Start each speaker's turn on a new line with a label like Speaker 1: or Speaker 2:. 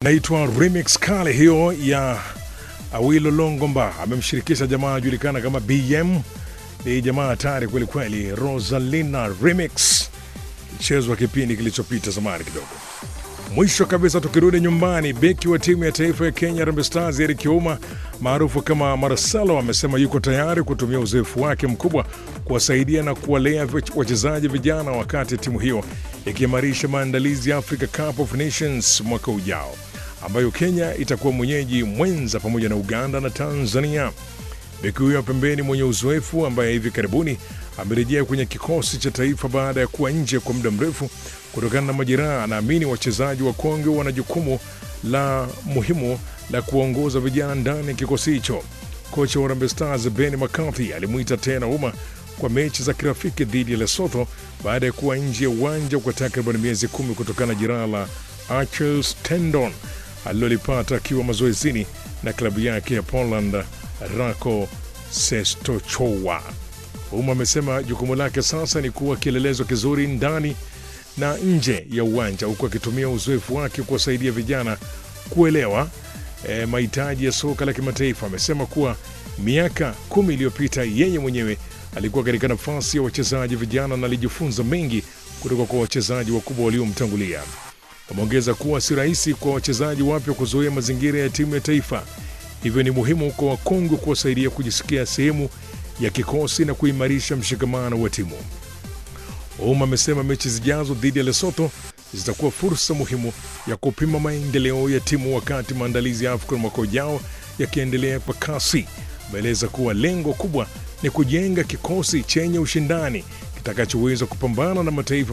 Speaker 1: naitwa remix kale hiyo ya Awilo Longomba, amemshirikisha jamaa ajulikana kama BM. Ni jamaa hatari kweli kweli. Rosalina remix chezwa kipindi kilichopita zamani kidogo. Mwisho kabisa, tukirudi nyumbani, beki wa timu ya taifa ya Kenya Harambee Stars Eric Ouma maarufu kama Marcelo amesema yuko tayari kutumia uzoefu wake mkubwa kuwasaidia na kuwalea wachezaji vijana wakati timu hiyo ikiimarisha maandalizi ya Africa Cup of Nations mwaka ujao ambayo Kenya itakuwa mwenyeji mwenza pamoja na Uganda na Tanzania. Beki huyo pembeni mwenye uzoefu ambaye hivi karibuni amerejea kwenye kikosi cha taifa baada ya kuwa nje kwa muda mrefu kutokana na majeraha, anaamini wachezaji wa kongwe wana jukumu la muhimu la kuongoza vijana ndani ya kikosi hicho. Kocha wa Harambee Stars Ben McCarthy alimwita tena Ouma kwa mechi za kirafiki dhidi ya Lesotho baada ya kuwa nje ya uwanja kwa takriban miezi kumi kutokana na jeraha la Achilles tendon alilolipata akiwa mazoezini na klabu yake ya Poland Rako Sestochowa. Ouma amesema jukumu lake sasa ni kuwa kielelezo kizuri ndani na nje ya uwanja huku akitumia uzoefu wake kuwasaidia vijana kuelewa e, mahitaji ya soka la kimataifa. Amesema kuwa miaka kumi iliyopita yeye mwenyewe alikuwa katika nafasi ya wachezaji vijana na alijifunza mengi kutoka kwa wachezaji wakubwa waliomtangulia. Ameongeza kuwa si rahisi kwa wachezaji wapya kuzoea mazingira ya timu ya taifa, hivyo ni muhimu kwa wakongwe kuwasaidia kujisikia sehemu ya kikosi na kuimarisha mshikamano wa timu. Ouma amesema mechi zijazo dhidi ya Lesotho zitakuwa fursa muhimu ya kupima maendeleo ya timu wakati maandalizi ya AFCON mwaka ujao yakiendelea kwa kasi. Ameeleza kuwa lengo kubwa ni kujenga kikosi chenye ushindani kitakachoweza kupambana na mataifa